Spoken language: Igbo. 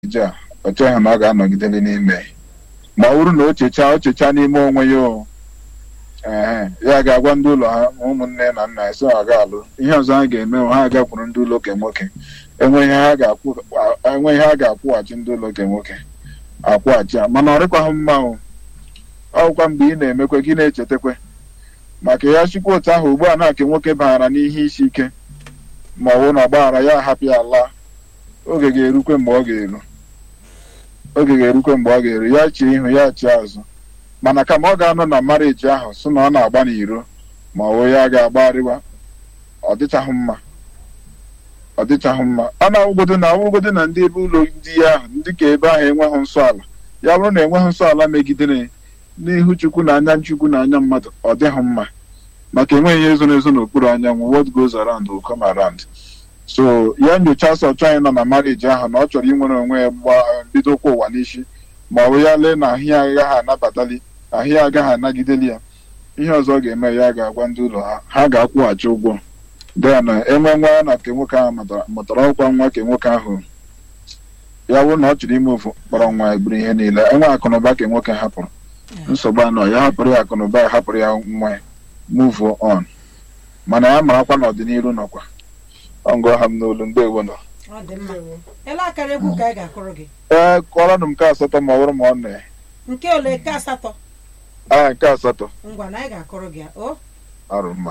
ejije a ọ chọghị na ọ ga-anọgideli n'ime ma ọ bụrụ na o chechaa o chechaa n'ime onwe ya o ee ya ga-agwa ndị ụlọ ha ụmụnne na nna ya sị ọ ga-alụ ihe ọzọ ha ga-eme ha agakwuru ndị ụlọ oke nwoke enweghị ha ga-akwụ enweghị ha ga-akwụghachi ndị ụlọ oke nwoke akwụghachi ya mana ọ dịkwaghị mma o ọgwụkwa mgbe ị na-emekwe gị na-echetakwe maka ya chikwa otu ahụ ugbu a na-ake nwoke baghara n'ihe isi ike ma ọ bụ na ọgbaghara ya ahapụ ya laa oge ga-erukwe mgbe ọ ga-eru oge ga-erukwe mgbe ọ ga-eru ya chi ihu ya chi azụ mana kama ọ ga-anọ na mariji ahụ sị na ọ na-agba n'iro ma ọ bụ ya ga-agbagharịwa ọ dịchaghị mma ọ dịchaghị mma a na-awụgodo na awụgodo na ndị ebe ụlọ di ya ahụ ndị ka ebe ahụ enweghị nsọ ala ya bụrụ na enweghị nsọ ala megidere n'ihu chukwu na anya chukwu na anya mmadụ ọ dịghị mma maka enweghị ihe zoro ezo n'okpuru anyanwụ what goes around will come around so ya nyocha sọ chọọ anyị nọ na mariji ahụ na ọ chọrọ inwere onwe ya bido kwa ụwa n'isi ma ọ bụ ya lee na ahụ ya agaghị anabatali ahụ ya agaghị anagideli ya ihe ọzọ ọ ga-eme ya ga-agwa ndị ụlọ ha ha ga-akwụghachi ụgwọ dea na enwe nwa ya na nke nwoke ahụ mụtara ọkwa nwa ke nwoke ahụ ya bụrụ na ọ chọrọ ime ofu kpọrọ nwa eburu ihe niile enwe akụnụba ke nwoke hapụrụ nsogbu anọ ya hapụrụ ya akụnụba ya hapụrụ ya nwa ya move on mana ya marakwa n'ọdịnihu nọkwa ọngụ ha m n'olu ndewo nọ ọ dị mma ele akara egwu ka anyị ga-akụrụ gị ee kọrọnụ m nke asatọ ma ọ bụrụ ma ọ nọ nke ole nke asatọ ya nke asatọ ngwa na anyị ga-akụrụ gị ya o arụ mma